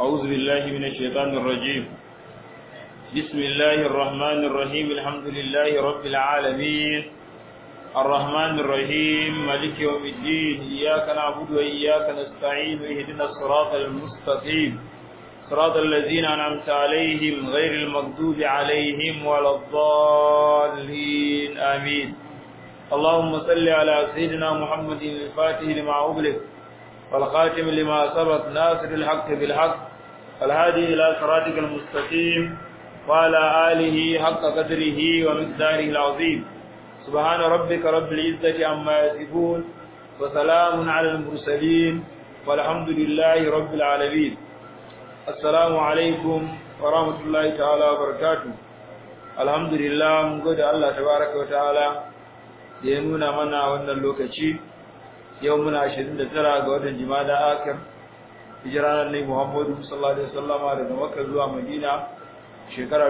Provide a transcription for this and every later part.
أعوذ بالله من الشيطان الرجيم بسم الله الرحمن الرحيم الحمد لله رب العالمين الرحمن الرحيم مالك يوم الدين إياك نعبد وإياك نستعين اهدنا الصراط المستقيم صراط الذين أنعمت عليهم غير المغضوب عليهم ولا الضالين آمين اللهم صل على سيدنا محمد الفاتح لما أغلق والخاتم لما سبق ناصر الحق بالحق الهادي إلى صراطك المستقيم وعلى آله حق قدره ومقداره العظيم سبحان ربك رب العزة عما يصفون وسلام على المرسلين والحمد لله رب العالمين السلام عليكم ورحمة الله تعالى وبركاته الحمد لله من قد الله تبارك وتعالى ينونا منا وانا اللوكتشي يومنا عشرين ترى قوة جمادة آكر hijiranar ne Muhammadu sallallahu alaihi wasallama daga Makka zuwa Madina shekara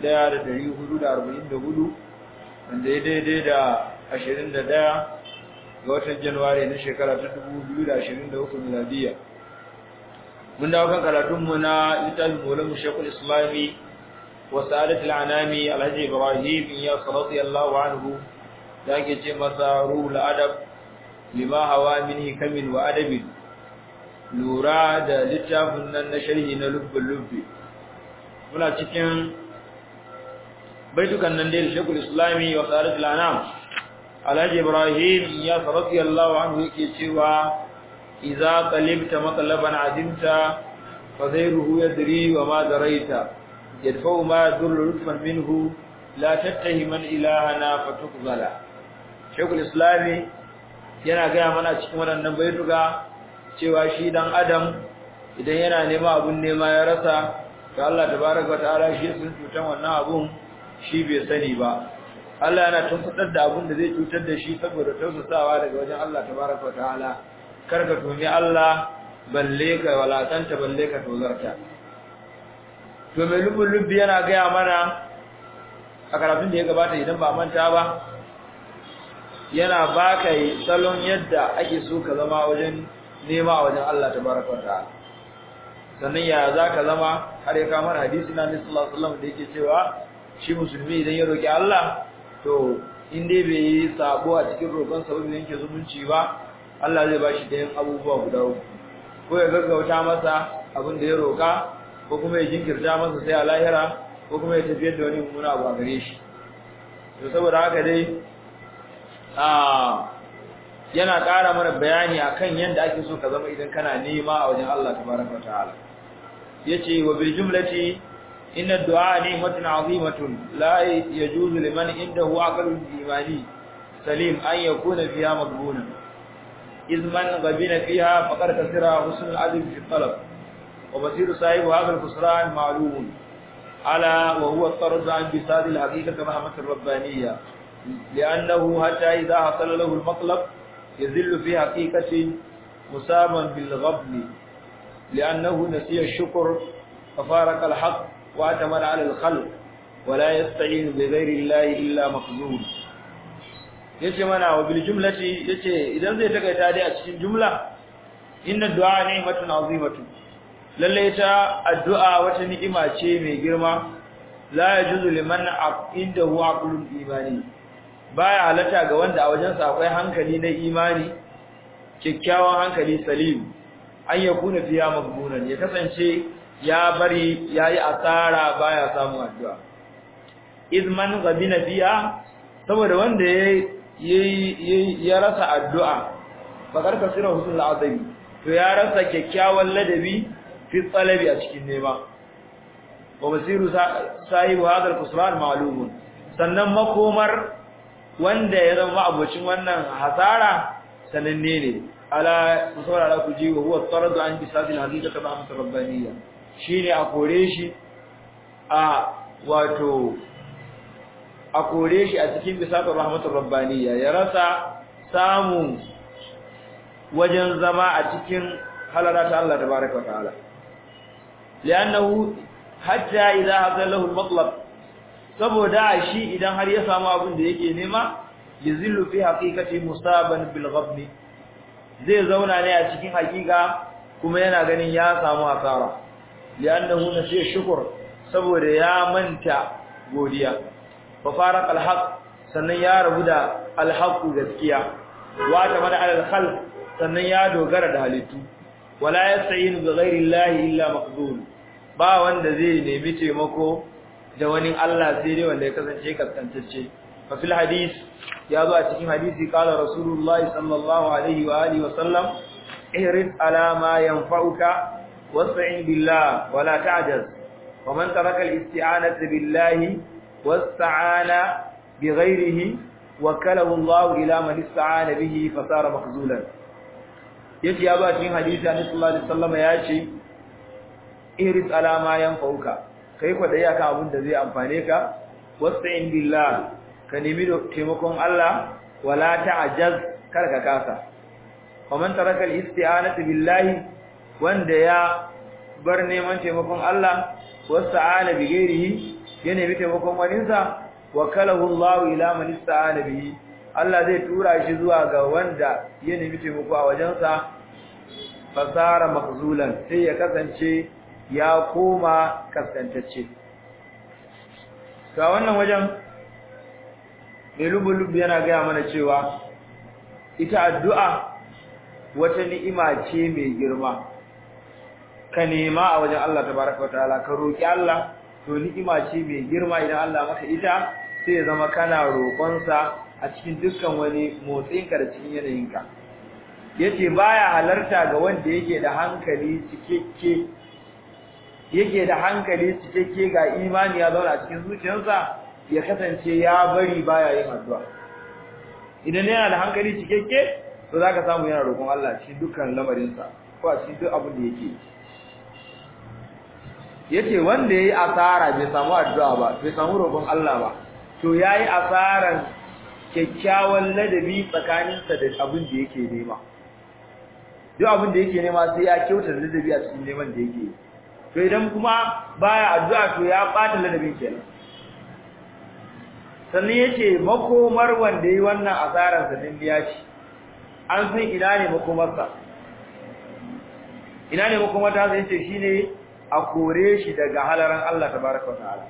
1444 wanda ya daidai da 21 ga watan Januwari na shekara ta 2023 miladiya mun dawo kan karatun mu na littafin Maulana Sheikhul Islami wa Sa'adatul Anami Alhaji Ibrahim ya radiyallahu anhu da ke ce masa ruhul adab lima hawa min hikamin wa adabin lura da littafin nan na sharhi na lubbin lubbi muna cikin baitukan nan da Sheikhul Islami wa Sa'adatul Anam Alhaji Ibrahim ya radiyallahu anhu yake cewa idza qalibta matlaban azimta fa ghayruhu yadri wa ma daraita yadfa'u ma yadurru rutfan minhu la tattahiman ilahana fatukzala Sheikhul Islami yana ga mana cikin waɗannan baituka cewa shi dan adam idan yana nema abun nema ya rasa to Allah tabaraka wa ta'ala shi sun cutan wannan abun shi bai sani ba Allah yana tunkuɗar da abun da zai cutar da shi saboda tausasawa daga wajen Allah tabaraka wa ta'ala kar ka tumi Allah balle ka walatanta balle ka tozarta to mai lubun lubbi yana gaya mana a karatun da ya gabata idan ba manta ba yana baka salon yadda ake so ka zama wajen nema a wajen Allah tabaraka wa ta'ala sannan ya zaka zama har ya kamar hadisi na Nabi sallallahu alaihi wasallam da yake cewa shi musulmi idan ya roki Allah to in dai bai yi sabo a cikin roƙon sa bai yanke zumunci ba Allah zai bashi da yin abubuwa guda uku ko ya gaggauta masa abin da ya roka ko kuma ya jinkirta masa sai a lahira ko kuma ya tafiyar da wani mummuna abu a gare shi to saboda haka dai a yana ƙara mana bayani akan yadda ake so ka zama idan kana nema a wajen Allah tabaraka ta'ala yace wa bil jumlati inna du'a ni'matun 'azimatun la yajuzu liman indahu aqlun imani salim an yakuna fiha maqbuna iz man ghabina fiha faqad kasira husn al-adab fi talab wa basiru sahibu hadha al-khusran ma'lum ala wa huwa at-tarad an bisad al-haqiqah rahmat ar-rabbaniyya لأنه حتى إذا حصل له المطلب يذل في حقيقة مصابا بالغبن لأنه نسي الشكر ففارق الحق واعتمد على الخلق ولا يستعين بغير الله إلا مخزون yace mana wa bil jumlati yace idan zai takaita dai a cikin jumla inna du'a ni'matun azimatu lalle ta addu'a wata ni'ima ce mai girma la yajuzu liman indahu aqlun imani baya halatta ga wanda a wajensa akwai hankali na imani kyakkyawan hankali salim an ya kuna fiya magbunan ya kasance ya bari yayi asara baya samu addu'a izman gabina fiya saboda wanda yayi ya rasa addu'a bakar kasira husnul azabi to ya rasa kyakkyawan ladabi fi talabi a cikin nema wa basiru sahibu hadal kusran ma'lumun sannan makomar wanda ya zama abocin wannan hasara sananne ne ala saurara ku ji wa huwa taradu an bisadil haqiqati rahmat rabbaniyya shine a kore shi a wato a kore shi a cikin bisadil rahmat rabbaniyya ya rasa samu wajen zama a cikin halara ta Allah tabaaraka wa ta'ala li'annahu hatta idha hazalahu al-matlab saboda shi idan har ya samu abin da yake nema yazillu fi haqiqati musaban bil ghabni zai zauna ne a cikin hakika kuma yana ganin ya samu asara li'annahu nasiya shukr saboda ya manta godiya fa faraq al-haq sannan ya rabu da al-haq gaskiya wa ta mana al-khalq sannan ya dogara da halittu wala yasta'inu bi ghairi llahi illa maqdul ba wanda zai nemi taimako da wani Allah sai dai wanda ya kasance kaskantacce fa fil hadis ya zo a cikin hadisi qala rasulullah sallallahu alaihi wa alihi wa sallam ihris ala ma yanfa'uka wasta'in billah wala ta'jaz wa man taraka al-isti'anata billahi wasta'ana bighayrihi wakalahu Allah ila man ista'ana bihi fasara makhzulan yace ya ba cikin hadisi annabi sallallahu alaihi wasallam ya ce ihris ala ma yanfa'uka kai kwadai akan abin da zai amfane ka wasta'in billah ka nemi taimakon Allah wala ta'jaz kar ka kasa faman taraka al-isti'anatu billahi wanda ya bar neman taimakon Allah wasta'ana bi ghairihi ya nemi taimakon waninsa wakalahu Allah ila man ista'ana bihi Allah zai tura shi zuwa ga wanda ya nemi taimako a wajensa fasara makzulan sai ya kasance ya koma kaskantacce ga wannan wajen mai lubulub yana gaya mana cewa ita addu'a wata ni'ima ce mai girma ka nema a wajen Allah tabaraka wa ta'ala ka roki Allah to ni'ima ce mai girma idan Allah maka ita sai ya zama kana roƙonsa a cikin dukkan wani motsinka da cikin yanayinka yace baya halarta ga wanda yake da hankali cikakke yake da hankali cikakke ga imani ya zauna a cikin zuciyarsa ya kasance ya bari baya yin addu'a idan yana da hankali cikakke to zaka samu yana roƙon Allah cikin dukkan lamarinsa ko a cikin duk abin da yake yace wanda yayi asara bai samu addu'a ba bai samu roƙon Allah ba to yayi asaran kyakkyawan ladabi tsakaninsa da abin da yake nema duk abin da yake nema sai ya kyauta ladabi a cikin neman da yake to idan kuma baya addu'a to ya bata ladabin kenan sannan yace makomar wanda yayi wannan asaran sa din biya shi an san ina ne makomarsa ina ne makomar ta sai yace shine a kore shi daga halaran Allah tabaraka wa ta'ala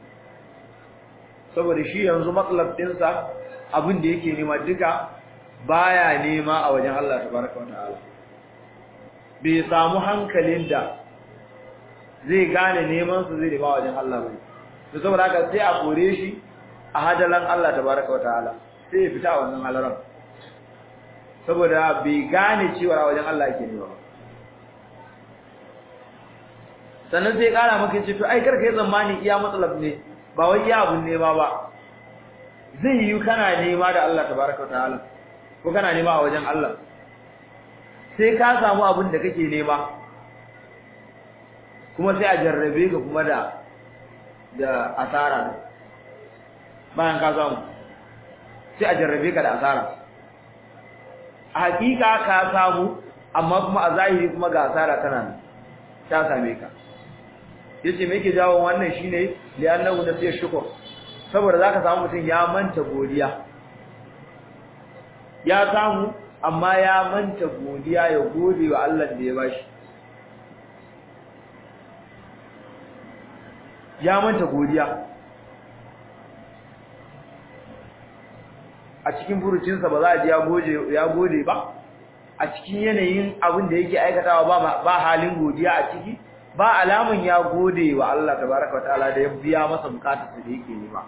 saboda shi yanzu matsalab dinsa abin da yake nema duka baya nema a wajen Allah tabaraka wa ta'ala bai samu hankalin da zai gane neman su zai nema a wajen Allah bai to saboda haka sai a kore shi a hadalan Allah tabaraka wa ta'ala sai ya fita a wannan halaran saboda bai gane cewa a wajen Allah yake nema ba sannan sai kara maka ce to ai karka yi zamani iya matsalab ne ba wai iya abun nema ba zai yi kana nema da Allah tabaraka ta'ala ko kana nema a wajen Allah sai ka samu abin da kake nema kuma sai a jarrabe ka kuma da da asara bayan ka samu sai a jarrabe ka da asara a hakika ka samu amma kuma a zahiri kuma ga asara tana nan ta same ka yace me yake jawo wannan shine li'annahu nasiya shukr saboda zaka samu mutum ya manta godiya ya samu amma ya manta godiya ya gode wa Allah da ya bashi ya manta godiya a cikin furucinsa ba za a ji ya gode ya gode ba a cikin yanayin abin da yake aikatawa ba ba halin godiya a ciki ba alamun ya gode wa Allah tabaraka wa ta'ala da ya biya masa bukatarsa da yake nema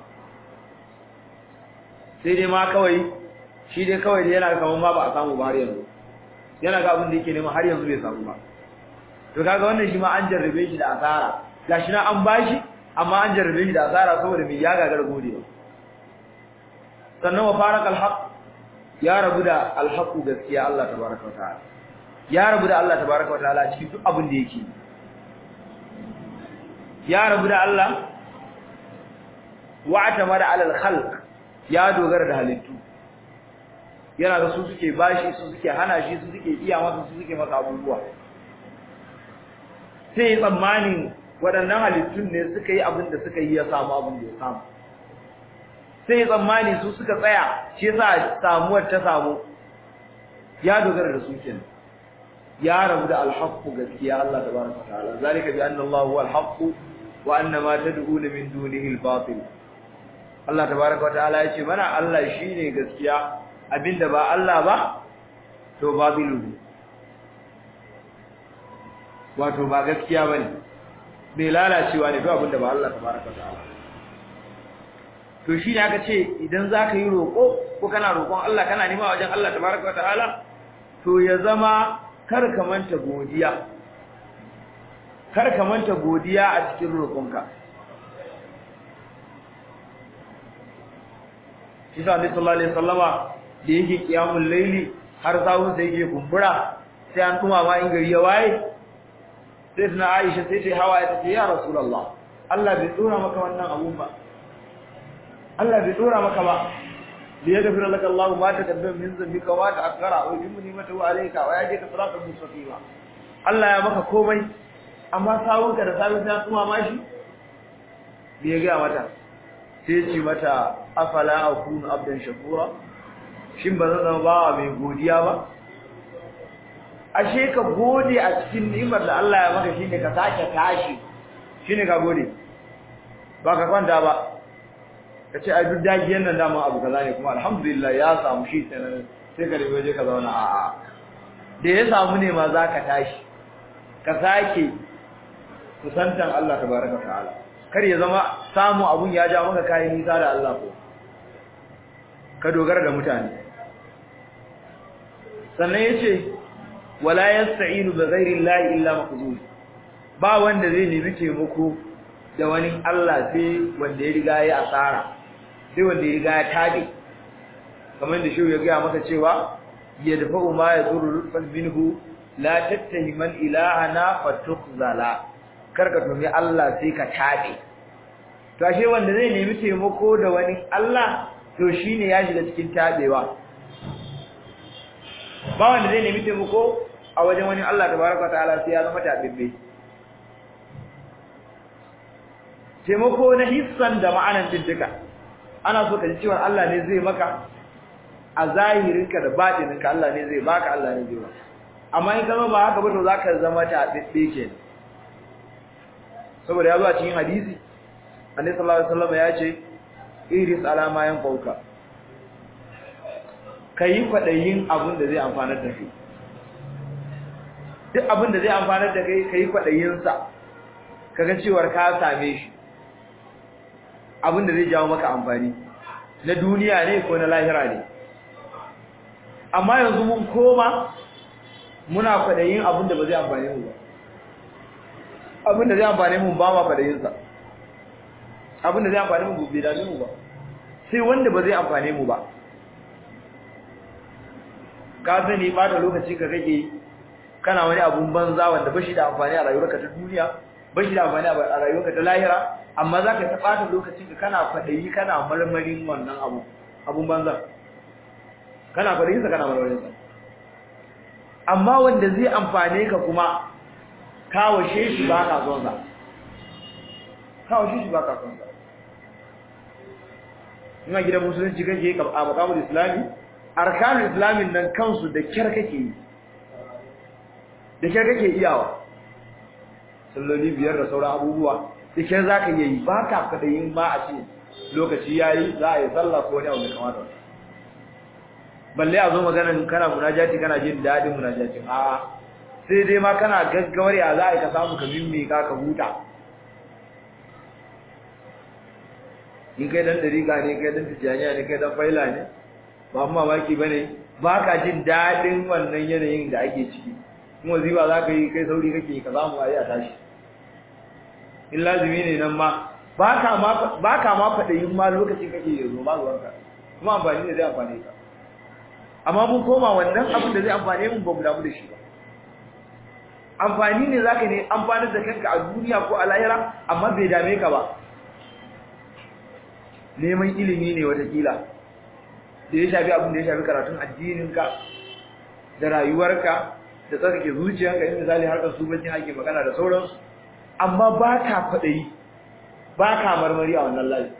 sai dai ma kawai shi dai kawai dai yana kaman ma ba a samu ba har yanzu yana ga abin da yake nema har yanzu bai samu ba to kaga wannan shi ma an jarrabe shi da asara gashi na an bashi amma an jarrabe shi da asara saboda mai ya gagar godewa sannan wa faraq alhaq ya rabu da alhaqu gaskiya Allah tabaraka wa ta'ala ya rabu da Allah tabaraka wa ta'ala cikin duk abin da yake ya rabu da Allah wa atamara ala alkhalq ya dogara da halittu yana da su suke bashi su suke hana shi su suke iya masa su suke masa abubuwa sai tsammanin waɗannan halittun ne suka yi abin da suka yi ya samu abin da ya samu sai tsammani su suka tsaya shi yasa samuwar ta samu ya dogara da su kenan ya rabu da alhaqqu gaskiya Allah tabaraka wa ta'ala zalika bi anna Allah huwa alhaqqu wa anna ma tad'una min dunihi albatil Allah tabaraka wa ta'ala yace mana Allah shine gaskiya abinda ba Allah ba to babilu ne wato ba gaskiya bane bai lalacewa ne ba abinda ba Allah tabaraka wa ta'ala to shi ne aka ce idan zaka yi roko ko kana roƙon Allah kana nema wajen Allah tabaraka wa ta'ala to ya zama kar ka manta godiya kar ka manta godiya a cikin roƙonka shi sa Annabi sallallahu alaihi wasallama da yake kiyamul laili har sawun sai yake kumbura sai an kuma ma in gari ya waye sai tana Aisha sai ta hawa ta ce ya Rasulullah Allah bai tsora maka wannan abun ba Allah bai tsora maka ba ليغفر لك الله ما تقدم من ذنبك وما تأخر ويتم نعمته عليك ويهديك صراطا مستقيما Allah ya maka komai amma sawunka da sawun ta kuma mashi bai ga mata sai ce mata afala akunu abdan shakura shin ba zan zama bawa mai godiya ba ashe ka gode a cikin ni'imar da Allah ya maka shine ka sake tashi shine ka gode ba ka kwanta ba ka ce ai duk dagiyan nan dama abu kaza ne kuma alhamdulillah ya samu shi sai sai ka rabe waje ka zauna a a da ya samu ne ma zaka tashi ka sake kusantan Allah tabaraka ta'ala kar ya zama samu abun ya ja maka kai nisa da Allah ko ka dogara da mutane sannan yace wala yasta'inu bi ghairi llahi illa maqzul ba wanda zai nemi taimako da wani Allah sai wanda ya riga ya asara sai wanda ya riga ya tabi kamar da shi ya ga maka cewa ya dafa ma ya zuru rufan minhu la tattahiman ilahana fatukhzala karka tumi Allah sai ka tabi to ashe wanda zai nemi taimako da wani Allah to shine ya shiga cikin tabewa ba wanda zai nemi taimako a wajen wani Allah tabaraka ta'ala sai ya zama tabibbe taimako na hissan da ma'anan duka ana so ka ji cewa Allah ne zai maka a zahirinka da batininka Allah ne zai baka Allah ne zai baka amma in zama ba haka ba to zaka zama ta dibbe ke saboda ya zo a cikin hadisi Annabi sallallahu alaihi wasallam ya ce iris alama yan fauka kai kwadayin abin da zai amfanar da kai duk abin da zai amfanar da kai kai kwadayin sa kaga cewa ka same shi abin da zai jawo maka amfani na duniya ne ko na lahira ne amma yanzu mun koma muna kwadayin abin da ba zai amfane mu ba abin da zai amfane mu ba ma kwadayin sa abin da zai amfane mu bai dame mu ba sai wanda ba zai amfane mu ba ka sani ba da lokaci ka kake kana wani abun banza wanda ba shi da amfani a rayuwarka ta duniya ba shi da amfani a rayuwarka ta lahira amma za ka taɓata lokacin ka kana kwaɗayi kana marmarin wannan abu abun banza kana kwaɗayinsa kana marmarinsa amma wanda zai amfane ka kuma kawashe shi ba ka son sa kawashe shi ba ka son sa ina gidan musulunci kake a makamul islami arkanul islamin nan kansu da kyar kake yi da kyar kake iyawa salloli biyar da sauran abubuwa da kyar za ka iya yi ba ka kaɗayin ba a ce lokaci ya yi za a yi sallah ko wani abu mai kamata balle a zo maganan kana munajati kana jin daɗin munajatin a sai dai ma kana gaggawar ya za a yi ka samu ka mimmi ka ka huta in kai dan dariƙa ne kai dan tijjaniya ne kai dan faila ne ba mamaki ba ne ba ka jin daɗin wannan yanayin da ake ciki kuma ziba za ka yi kai sauri kake ka samu a yi a tashi in lazimi ne nan ma ba ka ma faɗayin ma lokacin kake yanzu ba zuwanka kuma amfani ne zai amfane ka amma mun koma wannan abin da zai amfane mun ba mu damu da shi ba amfani ne zaka ne amfanar da kanka a duniya ko a lahira amma bai dame ka ba neman ilimi ne watakila da ya shafi abin da ya shafi karatun addininka da rayuwarka da tsarkake zuciyarka in misali harkar subancin ake magana da sauransu amma ba ka faɗayi ba ka marmari a wannan layi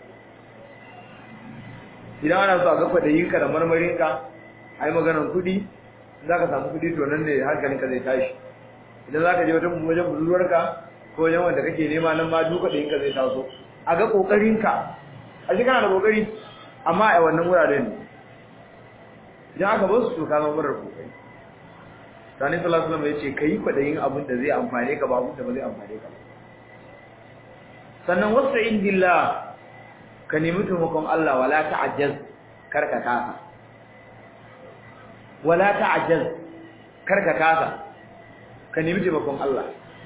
idan ana so a ga faɗayinka da marmarinka a yi maganar kuɗi zaka samu kudi to nan ne hankalinka zai tashi idan zaka je wajen wajen budurwarka ko wajen wanda kake nema nan ma duka da yinka zai taso a ga kokarinka a shi kana da kokari amma a wannan wuraren ne idan aka bar su to ka zama marar kokari sani sallallahu alaihi wasallam ya ce kai kwadayin abin da zai amfane ka ba abin da ba zai amfane ka sannan wasu indillah ka nemi taimakon Allah wala ta'ajjaz karka kasa wala ta'ajjaz karka kasa ka nemi taimakon Allah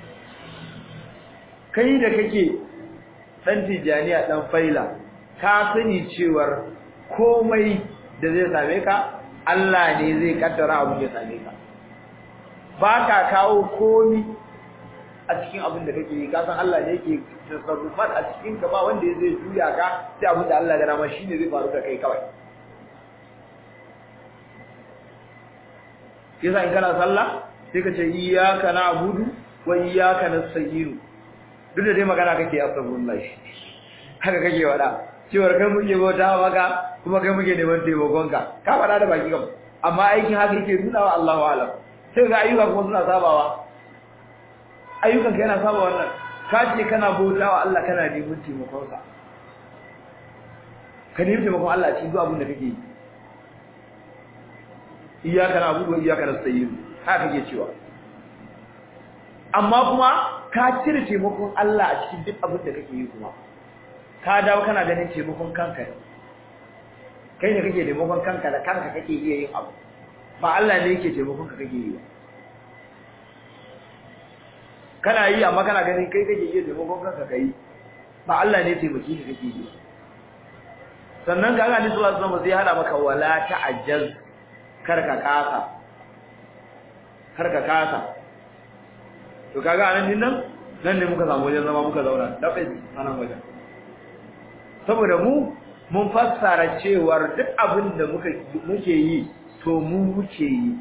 kai da kake dan tijaniya dan faila ka sani cewar komai da zai same ka Allah ne zai kaddara abin da same ka ba ka kawo komi a cikin abin da kake yi ka san Allah ne yake tasarrufat a cikin ka ba wanda zai juya ka sai abin da Allah ya rama shine zai faru da kai kawai yasa in kana sallah sai ka ce iyyaka na'budu wa iyyaka nasta'in duk da dai magana kake astaghfirullah haka kake wada cewar kai muke bauta maka kuma kai muke neman taimakon ka ka fada da baki kam amma aikin haka yake nuna wa Allahu a'lam sai ga ayyuka kuma suna sabawa ayyukan ka yana saba wannan ka ce kana bauta wa Allah kana neman taimakon sa ka nemi taimakon Allah cikin duk abin da kake yi iyyaka na'budu wa iyyaka nasta'in haka kake cewa amma kuma ka cire taimakon Allah a cikin duk abin da kake yi kuma ka dawo kana ganin taimakon kanka ne kai ne kake taimakon kanka da kanka kake iya yin abu ba Allah ne yake taimakon ka kake yi ba kana yi amma kana ganin kai kake iya taimakon kanka kai ba Allah ne taimaki ka kake yi sannan ga Allah ne sallallahu alaihi wasallam sai hada maka wala ta'ajjaz karka kasa karka kasa to kaga anan din nan nan ne muka samu wajen zama muka zauna dabe anan wajen saboda mu mun fassara cewar duk abin da muka muke yi to mu muke yi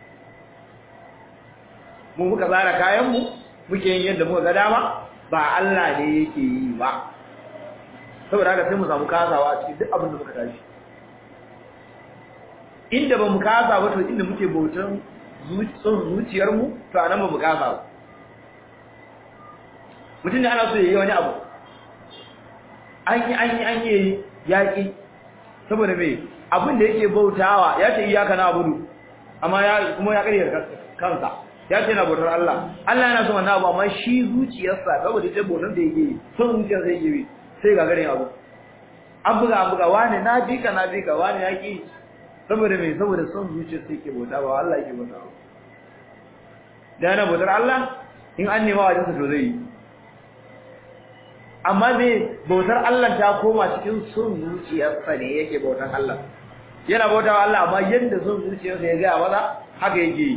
mu muka tsara kayan mu muke yin yadda muka ga dama ba Allah ne yake yi ba saboda haka sai mu samu kasawa a cikin duk abin da muka tashi inda ba mu kasa ba to inda muke bautan zuciyar mu to anan ba mu kasa ba mutum ne ana so ya yi wani abu an yi an yi an yi yaƙi saboda mai abin da yake bautawa ya ce iyaka na abudu amma ya kuma ya ƙaryar kansa ya ce na bautar Allah Allah yana son wannan abu amma shi zuciyarsa saboda ita bautar da yake yi son zuciyarsa yake yi sai ga garin abu an buga an buga wani na bi ka na bi ka wani ya ƙi saboda mai saboda son zuciyarsa yake bauta ba Allah yake bauta ba da yana bautar Allah in an nema wajensa to zai yi amma me bautar Allah ta koma cikin son zuciyarsa ne yake bautar Allah yana bautawa Allah amma yanda son zuciyarsa ya ga maza haka yake yi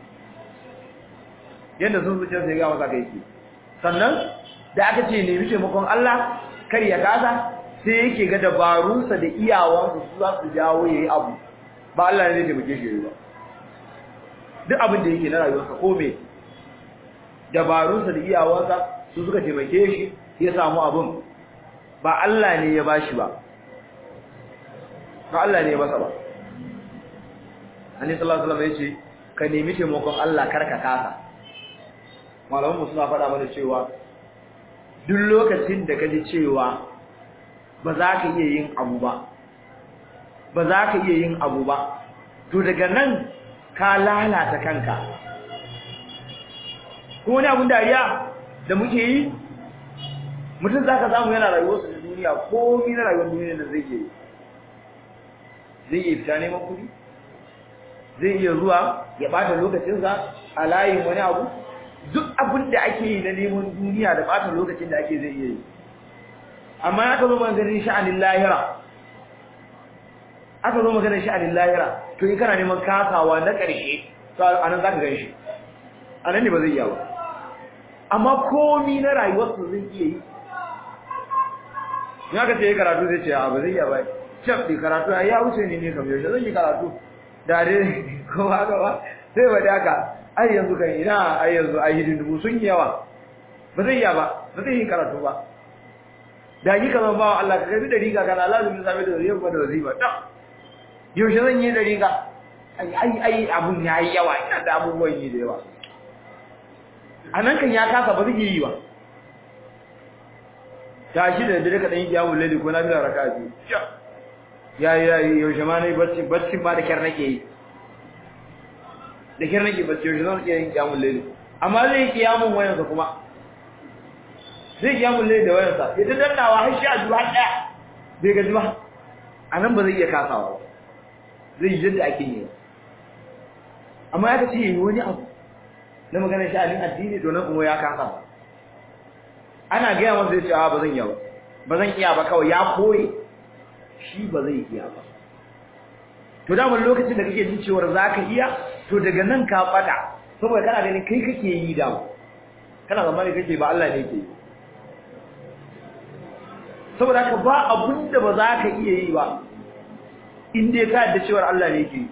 yanda son zuciyarsa ya ga maza haka yake sannan da aka ce nemi taimakon Allah kar ya kasa sai yake ga dabarunsa da iyawansa su za su jawo yayi abu ba Allah ne zai taimake shi ba duk abin da yake na rayuwarsa ko me dabarunsa da iyawansa su suka taimake shi ya samu abun ba Allah ne ya bashi ba ba Allah ne ya masa ba Annabi sallallahu alaihi wasallam yace ka nemi taimakon Allah karka kasa malaman mu suna faɗa mana cewa duk lokacin da kaji cewa ba za ka iya yin abu ba ba za ka iya yin abu ba to daga nan ka lalata kanka ko wani abun dariya da muke yi mutum za ka samu yana rayuwarsa da duniya ko na rayuwar duniya da zai yi zai iya fita neman kuɗi zai iya zuwa ya ɓata lokacinsa a layin wani abu duk abin da ake yi na neman duniya da ɓata lokacin da ake zai iya yi amma aka zo maganin sha'anin lahira aka zo maganin sha'anin lahira to in kana neman kasawa na ƙarshe to a nan za ka gan shi a nan ne ba zai iya ba amma komi na rayuwarsa zai iya yi ya ka ce ya karatu zai ce a ba zai iya ba cef ɗi karatu ya wuce ne ne kam yaushe zan yi karatu da dai kuma haka ba sai ba da haka ai yanzu kan ina ai yanzu ai hidindimu sun yi yawa ba zai iya ba ba zai yi karatu ba da yi kamar bawa Allah ka gabi da riga kana lazumin sami da zai ba da wazifa ta yaushe zan yi da riga ai ai ai abun yayi yawa ina da abubuwan yi da yawa anan kan ya kasa ba zai yi ba tashi da dare ka dan yi yawo lalle ko na bila raka biyu ya ya yaushe ma nayi bacci bacci ma da kyar nake yi da kyar nake bacci yaushe zan iya yin yawo lalle amma zai yi kiyamun wayansa kuma zai kiyamun lalle da wayansa ya ta dannawa har shi a zuwa daya bai gaji ba anan ba zai iya kasawa ba zai yi yadda ake yi amma ya kace yi wani abu na maganar sha'anin addini to nan kuma ya kasa ba ana gaya masa zai ce a ba zan iya ba ba zan iya ba kawai ya koye shi ba zai iya ba to da wani lokacin da kake jin cewa za ka iya to daga nan ka fada saboda kana ganin kai kake yi da kana zamani kake ba Allah ne ke yi saboda haka ba abun da ba za ka iya yi ba in dai ka yadda cewar Allah ne ke yi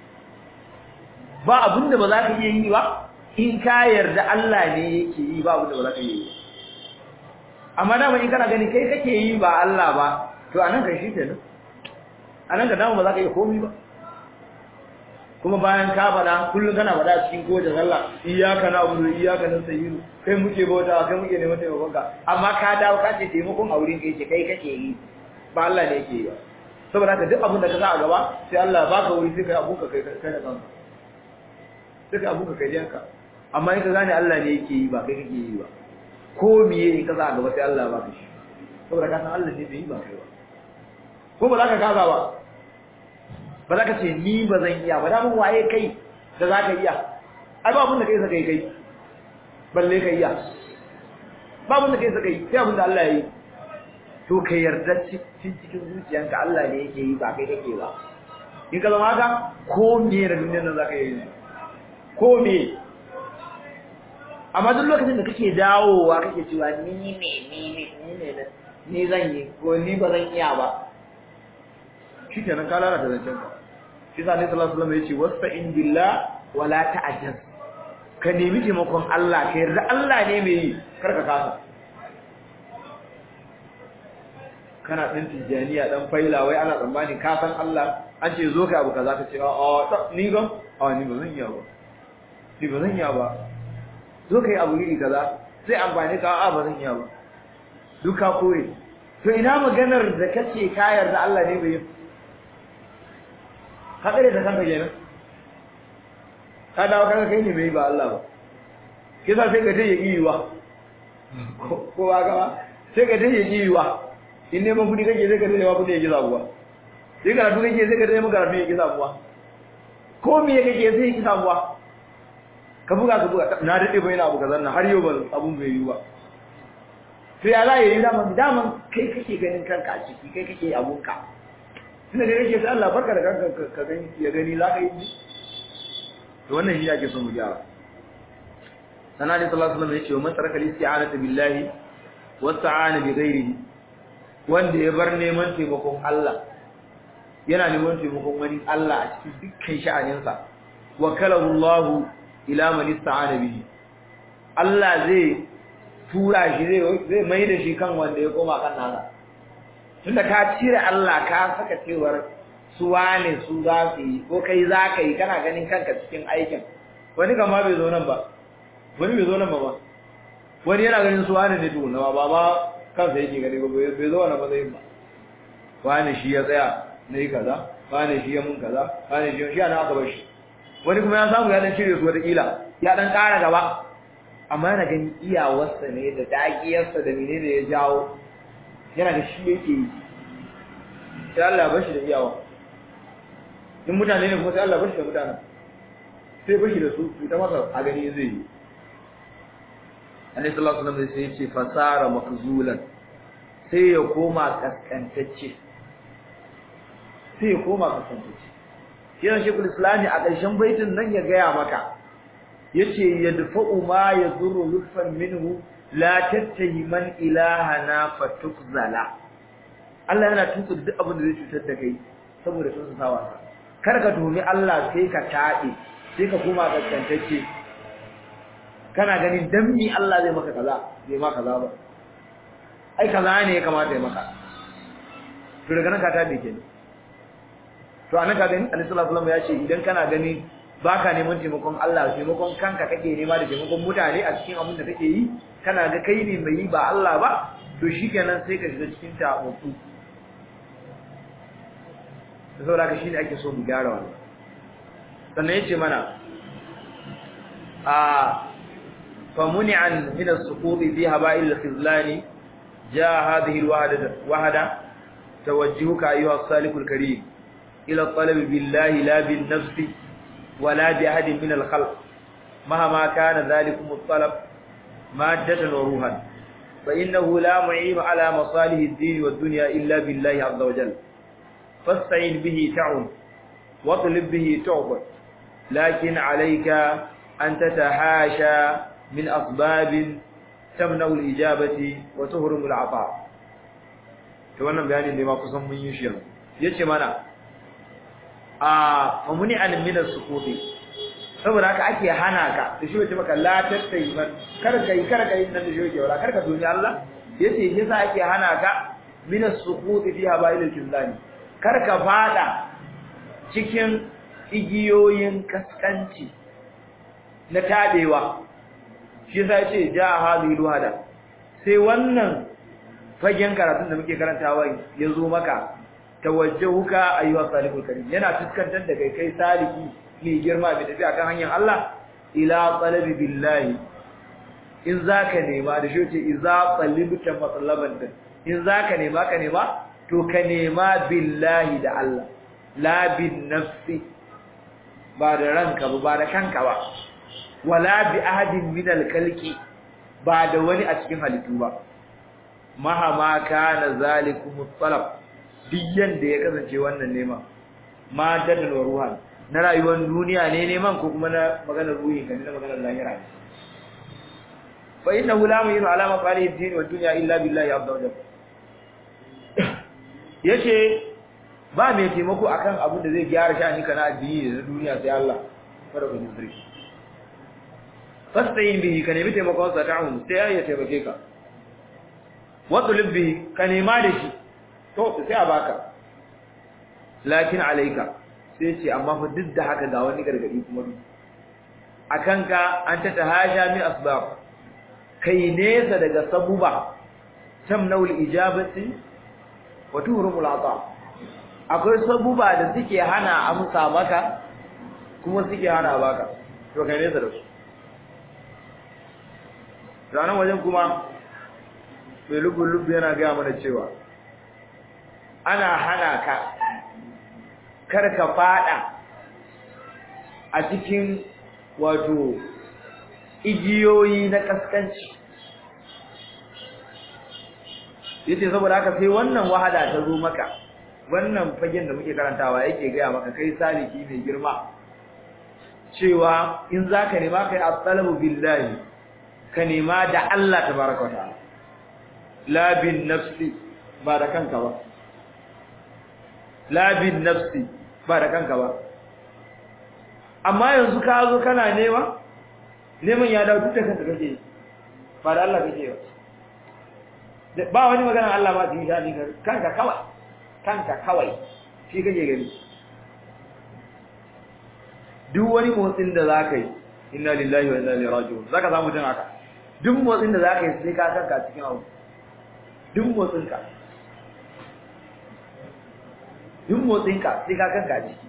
ba abun da ba za ka iya yi ba in ka yarda Allah ne yake yi ba abun da ba za ka iya yi amma dama in kana gani kai kake yi ba Allah ba to anan kai shi kenan anan ka dama ba za ka iya komai ba kuma bayan ka faɗa kullum kana faɗa cikin kowace sallah iyyaka na'budu iyyaka nasta'in kai muke bauta kai muke neman taimakon ka amma ka dawo ka ce taimakon a wurin kai ce kai kake yi ba Allah ne yake yi ba saboda haka duk abin da ka sa a gaba sai Allah ya baka wuri sai kai abun ka kai kai da kanka sai kai abun ka kai janka amma in ka gane Allah ne yake yi ba kai kake yi ba ko miye in ka sa a gaba sai Allah ya baka shi saboda ka san Allah ne bai yi ba kai ba ko ba za ka kaza ba ba za ka ce ni ba zan iya ba damun waye kai da za ka iya ai ba abin da kai saka yi kai balle ka iya ba abin da kai saka yi sai abin da Allah ya yi to ka yarda cikin cikin zuciyanka Allah ne yake yi ba kai kake ba in ka zama haka ko me da duniyar nan za ka yi ko me amma duk lokacin da kake dawowa kake cewa ni ne ni ne ni ne ni zan yi ko ni ba zan iya ba shi kenan ka lalata zancen ka shi sa ne sallallahu alaihi wasallam yace wasta'in billah wala ta'jaz ka nemi taimakon Allah ka yarda Allah ne mai yi kar ka kasa kana din tijaniya dan faila wai ana tsammani ka san Allah an ce zo kai abu kaza ka ce a ni gam a ni ba zan iya ba ni ba zan iya ba zo kai abu iri kaza sai amfani ka a ba zan iya ba duka koyi to ina maganar da kace ka yarda Allah ne bai yi ka tsare da kanka kenan ka dawo kanka kai ne mai ba Allah ba kisa sai ka tayi yiwa ko ba ga sai ka tayi yiwa in ne mun kudi kake sai ka tayi kudi yake zabuwa sai ka rubu kake sai ka tayi maka rubu yake zabuwa ko me kake sai yake zabuwa ka buga ka buga na dade bai na abu kazan nan har yau ban abun bai yi ba to ya za yi daman daman kai kake ganin kanka a ciki kai kake abunka tunda da yake sai Allah barka da kanka ka gani ya gani za ka yi to wannan shi yake son mu gyara sana ne sallallahu alaihi wasallam yace wa man taraka isti'anata billahi wa sta'ana bi ghairihi wanda ya bar neman taimakon Allah yana neman taimakon wani Allah a cikin dukkan sha'aninsa wa kalahu Allah ila man ista'ana bihi Allah zai tura shi zai zai mai da shi kan wanda ya koma kan nasa tunda ka cire Allah ka saka cewar su wane su za su yi ko kai za ka yi kana ganin kanka cikin aikin wani kama bai zo nan ba wani bai zo nan ba ba wani yana ganin su wane ne tukuna ba ba kansa yake gani ba bai zo wani matsayin ba wane shi ya tsaya na yi kaza wane shi ya mun kaza wane shi shi ana aka bar shi wani kuma ya samu ya dan cire su wataƙila ya dan ƙara gaba amma yana ganin iyawarsa ne da dagiyarsa da menene ya jawo yana da shi yake yi sai Allah ya bashi da iyawa in mutane ne kuma sai Allah bashi da mutane sai bashi da su su ta masa a gani zai yi Annabi sallallahu alaihi wasallam sai ya ce fasara makzulan sai ya koma kaskantacce sai ya koma kaskantacce kiran shekul islami a ƙarshen baitin nan ya gaya maka yace yadfa'u ma yadurru lutfan minhu la tattahi man ilahana fatukzala Allah yana tuka duk abin da zai cutar da kai saboda sun sawa kar ka tuhumi Allah sai ka taɗe sai ka koma gaskantacce kana ganin dan mi Allah zai maka kaza bai maka kaza ba ai kaza ne ya kamata ya maka to daga nan ka taɗe kenan to anan ka gani Annabi sallallahu alaihi wasallam ya ce idan kana gani baka neman taimakon Allah taimakon kanka kake nema da taimakon mutane a cikin abin da kake yi kana ga kai ne mai yi ba Allah ba to shikenan sai ka shiga cikin ta'awutu saboda haka shine ake so mu gyara wannan sannan yace mana a famuni'an min as-suqut fi haba'il al-khizlan jaa hadhihi al-wahda wahda tawajjuhuka ayyuha as-salikul karim ila at-talab billahi la bin nafsi ولا بأحد من الخلق مهما كان ذلكم الطلب مادة وروحا فإنه لا معين على مصالح الدين والدنيا إلا بالله عز وجل فاستعين به تعون واطلب به تعبد لكن عليك أن تتحاشى من أسباب تمنع الإجابة وتهرم العطاء wannan bayanin ne ma kusan mun yi shi yanzu yace mana a mamuni an min as-sukuti saboda haka ake hana ka da shi wace maka la tattai man kar kai kar kai nan da shi yake wala kar ka duniya Allah yace yasa ake hana ka min as-sukuti fi habail al-kizlani kar ka fada cikin igiyoyin kaskanci na tabewa shi yasa yace ja hadhihi luhada sai wannan fagen karatun da muke karantawa yazo maka tawajjahuka ayyuha salikul karim yana fuskantar da kai kai saliki mai girma mai tafi akan hanyar Allah ila talabi billahi in zaka nema da shi ce iza talibta matlaban din in zaka nema ka nema to ka nema billahi da Allah la bin nafsi ba da ranka ba ba da kanka ba wala bi ahadin min al-khalqi ba da wani a cikin halittu ba mahama kana zalikum talab duk yanda ya kasance wannan neman ma dadal wa ruhan na rayuwar duniya ne neman ko kuma na maganar ruhi kan na maganar lahira ne fa innahu la yu'minu ala maqalihi ad-din wa dunya illa billahi azza wa jalla yace ba mai taimako akan abin da zai gyara sha'ani kana addini da duniya sai Allah fara ku zuri fastayin bihi ka nemi taimakon sa ta'un sai ya taimake ka wa tulib bihi ka nema da shi to sai a baka lakin alaika sai ce amma fa duk da haka ga wani gargadi kuma duk akan ka an ta tahasha min asbab kai nesa daga sabuba tamnaul ijabati wa tuhrumul ata akwai sabuba da suke hana amsa maka kuma suke hana baka to kai nesa da su ranar wajen kuma mai lubu-lubu yana gaya mana cewa ana hana ka karka fada a cikin wato igiyoyi na kaskanci yace saboda haka sai wannan wahada ta zo maka wannan fagen da muke karantawa yake gaya maka kai saliki mai girma cewa in zaka nema kai at-talabu billahi ka nema da Allah tabaraka wa ta'ala la bin nafsi ba da kanka ba la bin nafsi ba da kanka ba amma yanzu ka zo kana nema neman ya dawo duk da kanka kake ba da Allah kake ba ba wani magana Allah ba su yi shani kanka kawai kanka kawai shi kake gani duk wani motsin da za ka yi inna lillahi wa inna ilaihi raji'un za ka samu jin haka duk motsin da za ka yi sai ka kanka cikin abu duk motsinka duk motsinka sai ka kanka ciki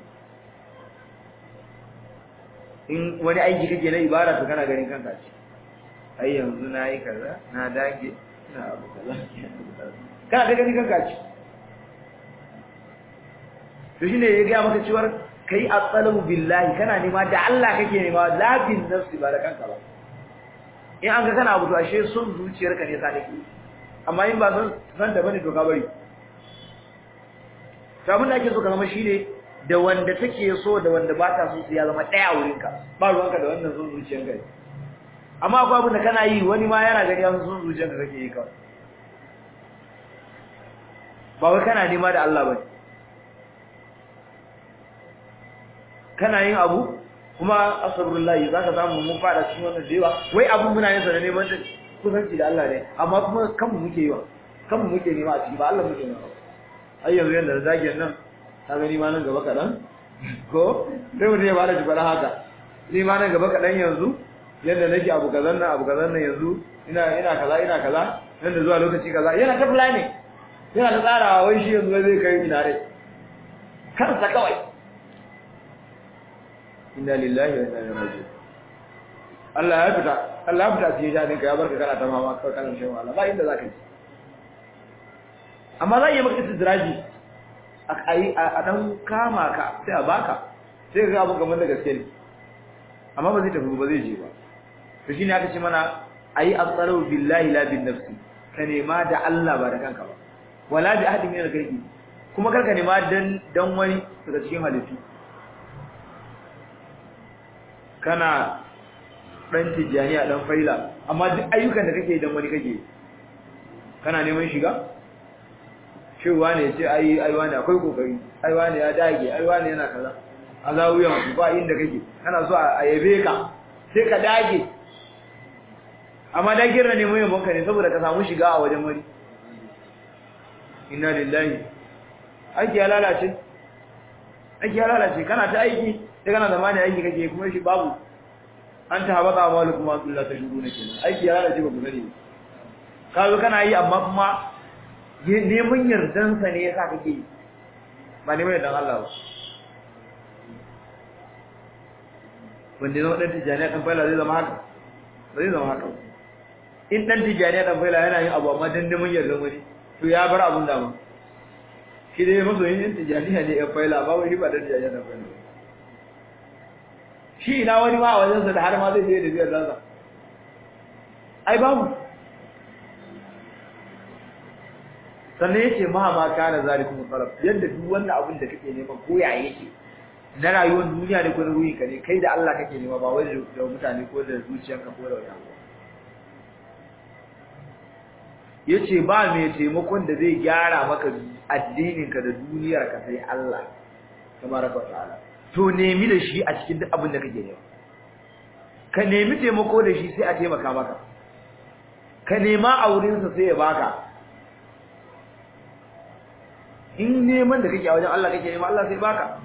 in wani aiki kake na ibada to kana ganin kanka ciki ai yanzu na yi kaza na dage na abu kaza kana da ganin kanka ciki to shine ya ga maka cewa kai at-talabu billahi kana nema da Allah kake nema la bin nafsi ba da kanka ba in an ga kana abu to ashe son zuciyarka ne sa kake amma in ba san san da bane to ka bari to abin da ake so ka zama shine da wanda take so da wanda ba ta so su ya zama daya wurin ka ba ruwanka da wannan son zuciyarka amma akwai abin da kana yi wani ma yana gani an son zuciyarka kake yi kawai ba wai kana nema da Allah bane kana yin abu kuma asabullahi zaka samu mun fada cikin wannan dewa wai abun muna yin sa da neman kusanci da Allah ne amma kuma kanmu muke yi wa kanmu muke nema a ciki ba Allah muke nema ai yanzu yanda zagin nan ka gani ma nan gaba kaɗan ko sai mutum ya bada shi fara haka ni ma nan gaba kaɗan yanzu yadda nake abu kazan nan abu kazan nan yanzu ina ina kaza ina kaza nan da zuwa lokaci kaza yana ta planning yana ta tsarawa wai shi yanzu zai kai ina rai kansa kawai inna lillahi wa inna ilaihi raji'un Allah ya fita Allah ya fita cikin jadin ka ya barka kana ta mama kawai kana shan wahala ba inda zaka ji amma za yi maka istidraji a yi a dan kama ka sai a baka sai ka ga abun kamar da gaske ne amma ba zai tafi ba zai je ba to shine aka ce mana ayi asraru billahi la bin nafsi ka nema da Allah ba da kanka ba wala bi ahadin min al-ghaibi kuma karka nema dan dan wani daga cikin halittu kana dan tijaniya dan faila amma duk ayyukan da kake dan wani kake kana neman shiga shewa ne ce ai ai wani akwai kokari ai wani ya dage ai wani yana kaza azawiyan ba inda kake kana so a yabe ka sai ka dage amma dage na neman yabon ka ne saboda ka samu shiga a wajen wani inna lillahi aiki ya lalace aiki ya lalace kana ta aiki sai kana zamani aiki kake kuma shi babu an ta habaka amalu kuma Allah ta shuru ne kenan aiki ya lalace ba ku sani ka zo kana yi amma kuma neman yardan sa ne yasa kake yi ba neman yardan Allah ba wanda zama dan tijaniya dan faila zai zama haka ba zai zama haka in dan tijaniya dan faila yana yin abu amma dan neman yardan wani to ya bar abun da ma shi dai masoyin yin tijaniya ne yan faila ba wai ba dan tijaniya dan faila shi ina wani ma a wajensa da har ma zai je da biyar ransa ai babu sannan yace ma ma kana zalikum sarf yadda duk wannan abin da kake nema ko ya yake na rayuwar duniya ne ko na ruhin ka ne kai da Allah kake nema ba wai da mutane ko da zuciyarka ko da wani abu yace ba mai taimakon da zai gyara maka addinin ka da duniyar ka sai Allah tabaraka wa ta'ala to nemi da shi a cikin duk abin da kake nema ka nemi taimako da shi sai a taimaka maka ka nema a wurinsa sai ya baka in neman da kake a wajen Allah kake nema Allah sai baka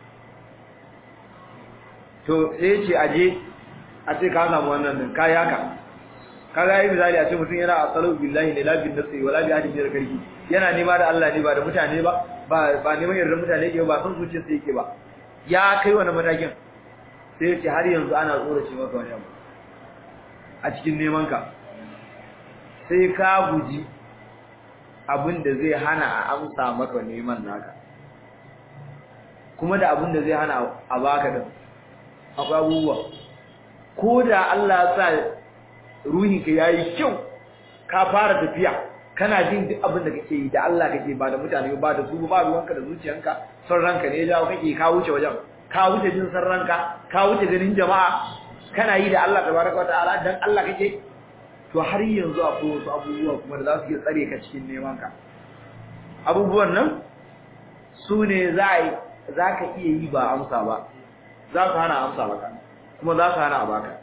to sai ce aje a ce ka samu wannan din kai haka kaga yi misali a ce mutum yana asalu billahi ne la bin nafsi wala bi ahadin min karki yana nema da Allah ne ba da mutane ba ba ba neman yarda mutane yake ba san zuciyarsa yake ba ya kai wani matakin sai ya ce har yanzu ana tsorace maka wani abu a cikin neman ka sai ka guji abin da zai hana a amsa maka neman naka kuma da abin da zai hana a baka din akwai abubuwa ko da Allah ya sa ruhinka yayi kyau ka fara tafiya kana jin duk abin da kake yi da Allah kake ba da mutane ba da su ba ruwanka da zuciyanka son ranka ne ya jawo kake ka wuce wajen ka wuce jin san ranka ka wuce ganin jama'a kana yi da Allah tabaraka wa ta'ala dan Allah kake to har yanzu akwai wasu abubuwa kuma da za su iya tsare ka cikin neman ka abubuwan nan su ne za za ka iya yi ba amsa ba za su hana amsa maka kuma za su hana a baka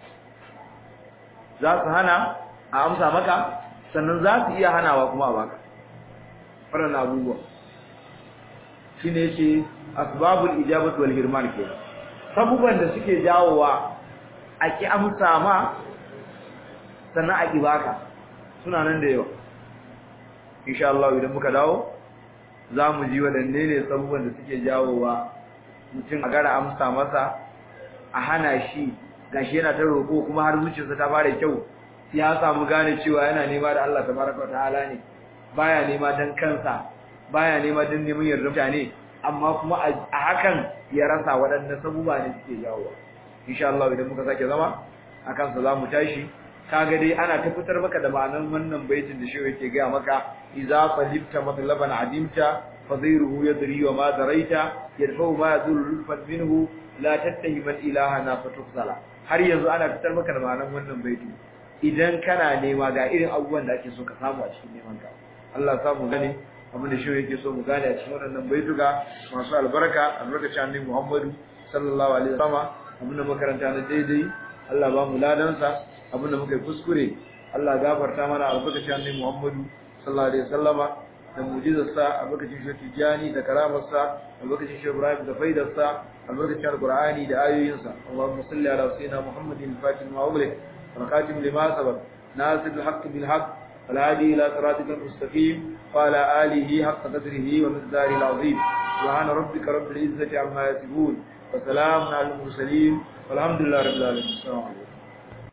za su hana a amsa maka sannan za su iya hanawa kuma a baka waɗannan abubuwa shi ne ce asbabul ijabatu wal hirman ke sabuban da suke jawowa a ki amsa ma sannan a ki baka suna nan da yawa insha Allah idan muka dawo za mu ji waɗanne ne sabuban da suke jawowa mutum a gara amsa masa a hana shi gashi yana ta roƙo kuma har zuciyarsa ta fara kyau ya samu gane cewa yana nema da Allah tabaraka wa ta'ala ne baya nema dan kansa baya nema dan neman yarda mutane amma kuma a hakan ya rasa waɗannan sabuba ne suke jawowa insha Allah idan muka sake zama akan sa zamu tashi kaga dai ana ta fitar maka da ma'anar wannan baitin da shehu yake gaya maka idza qalibta matlaban adimta fadhiruhu yadri wa ma daraita yadfa'u ma yadullu lutfan minhu la tattahi man ilaha na fatusala har yanzu ana fitar maka da ma'anar wannan baitin idan kana nema ga irin abubuwan da ake so ka samu a cikin neman ka Allah samu gane abin da shehu yake so mu gane a cikin wannan baituka masu albarka albarkacin annabi Muhammadu sallallahu alaihi wasallam abin da makaranta na daidai Allah ba mu ladansa abin da muka yi kuskure Allah gafarta mana albarkacin annabi Muhammadu sallallahu alaihi wasallama da mu'jizarsa albarkacin shi tijani da karamarsa albarkacin shi ibrahim da faidarsa albarkacin alqur'ani da ayoyinsa allahumma salli ala sayyidina muhammadin fatin wa umri wa khatim lima sabaq nasir alhaq bil haqq والهادي إلى صراطك المستقيم وعلى آله حق قدره ومقداره العظيم سبحان ربك رب العزة عما يصفون وسلام على المرسلين والحمد لله رب العالمين السلام عليكم